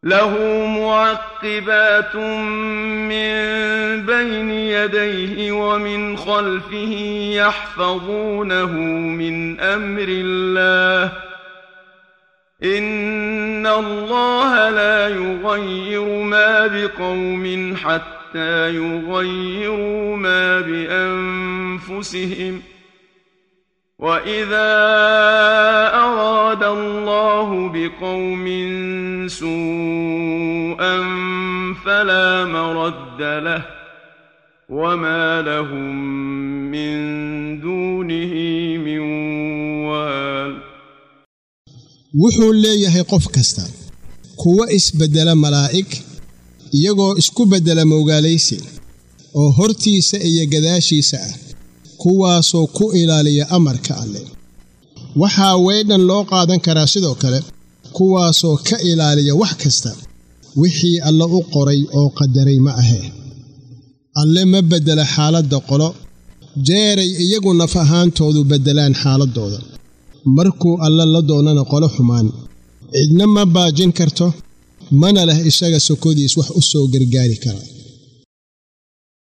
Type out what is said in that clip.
له معقبات من بين يديه ومن خلفه يحفظونه من امر الله ان الله لا يغير ما بقوم حتى يغيروا ما بانفسهم واذا اراد الله بقوم سوءا فلا مرد له وما لهم من دونه من وال wuxuu leeyahay qof kasta kuwa isbeddela malaa'ig iyagoo isku beddela mowgaalaysi oo hortiisa iyo gadaashiisa ah kuwaasoo ku ilaaliya amarka alleh waxaa weydhan loo qaadan karaa sidoo kale kuwaasoo ka ilaaliya wax kasta wixii alle u qoray oo qadaray ma ahee alle ma beddela xaaladda qolo jeeray iyagu naf ahaantoodu beddelaan xaaladdooda markuu alle la doonana qolo xumaan cidna ma baajin karto mana leh isaga sokodiis wax u soo gargaari kara